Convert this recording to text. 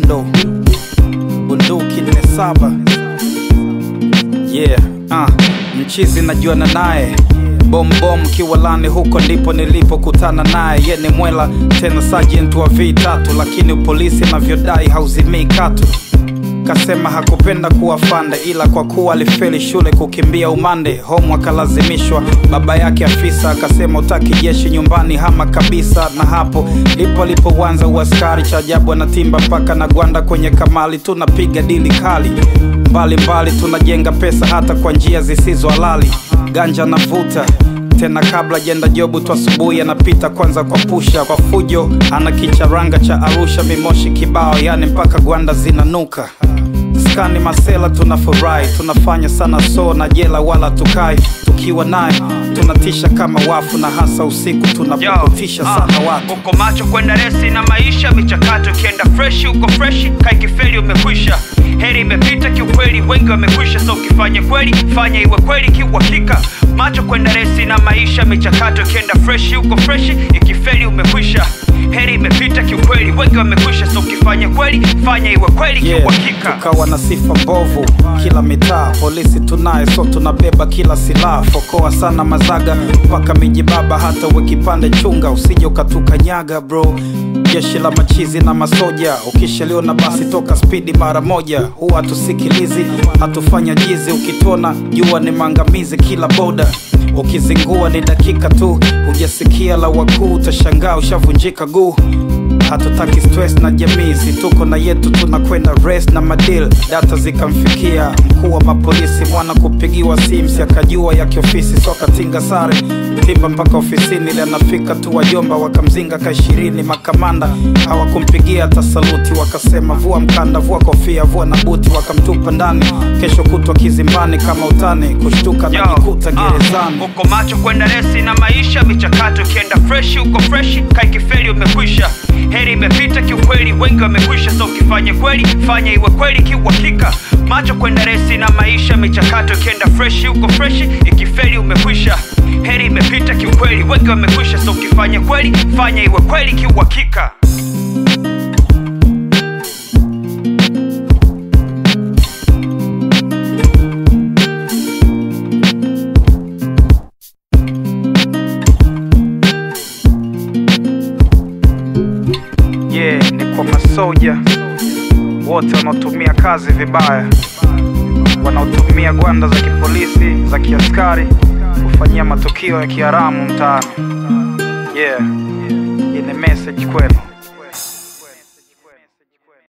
komando bunduki nne saba yeah uh, mchizi najuana naye bombom kiwalani huko ndipo nilipokutana naye ye ni mwela tena sergeant wa v3 lakini polisi anavyodai hauzimii katu kasema hakupenda kuwa fande ila kwa kuwa alifeli shule kukimbia umande homu akalazimishwa baba yake afisa akasema utaki jeshi nyumbani hama kabisa na hapo ndipo alipoanza uaskari cha ajabu anatimba mpaka na gwanda kwenye kamali tunapiga dili kali mbalimbali mbali, tunajenga pesa hata kwa njia zisizo halali ganja navuta tena kabla jenda jobu tu asubuhi anapita kwanza kwa pusha kwa fujo ana kicharanga cha arusha mimoshi kibao yani mpaka gwanda zinanuka skani masela tunafurahi tunafanya sana so na jela wala tukai tukiwa naye tunatisha kama wafu na hasa usiku tunapokutisha sana watu uko macho kwenda resi na maisha michakato ikienda freshi uko freshi kaikifeli umekwisha heri imepita kiukweli wengi wamekwisha so ukifanya kweli fanya iwe kweli kiuhakika macho kwenda resi na maisha michakato ikienda freshi uko freshi ikifeli umekwisha heri imepita kiukweli wengi wamekwisha so ukifanya kweli fanya iwe kweli Yeah, kiuhakika tukawa na sifa mbovu kila mitaa polisi tunaye so tunabeba kila silaha fokoa sana mazaga mpaka miji baba hata uwe kipande chunga usije ukatukanyaga bro jeshi la machizi na masoja ukishaliona basi toka spidi mara moja huwa hatusikilizi hatufanya jizi ukituona jua ni maangamizi kila boda ukizingua ni dakika tu hujasikia la wakuu utashangaa ushavunjika guu hatutaki stress na jamii si tuko na yetu tunakwenda rest na madil data zikamfikia mkuu wa mapolisi mwana kupigiwa sims akajua ya kiofisi so akatinga sare timba mpaka ofisini ili anafika tu wajomba wakamzinga ka ishirini makamanda hawakumpigia hata saluti wakasema vua mkanda vua kofia vua na buti wakamtupa ndani kesho kutwa kizimbani kama utani kushtuka Yo, najikuta ah, gerezani uko macho kwenda resi na maisha michakato ikienda freshi uko freshi kaikifeli umekwisha heri imepita kiukweli wengi wamekwisha so ukifanya kweli fanya iwe kweli kiuhakika macho kwenda resi na maisha michakato ikienda freshi uko freshi ikifeli umekwisha heri imepita kiukweli wengi wamekwisha so ukifanya kweli fanya iwe kweli kiuhakika yeah, ni kwa masoja wote wanaotumia kazi vibaya, wanaotumia gwanda za kipolisi za kiaskari kufanyia matukio ya kiharamu mtaani. Yeah, hii ni message kwenu.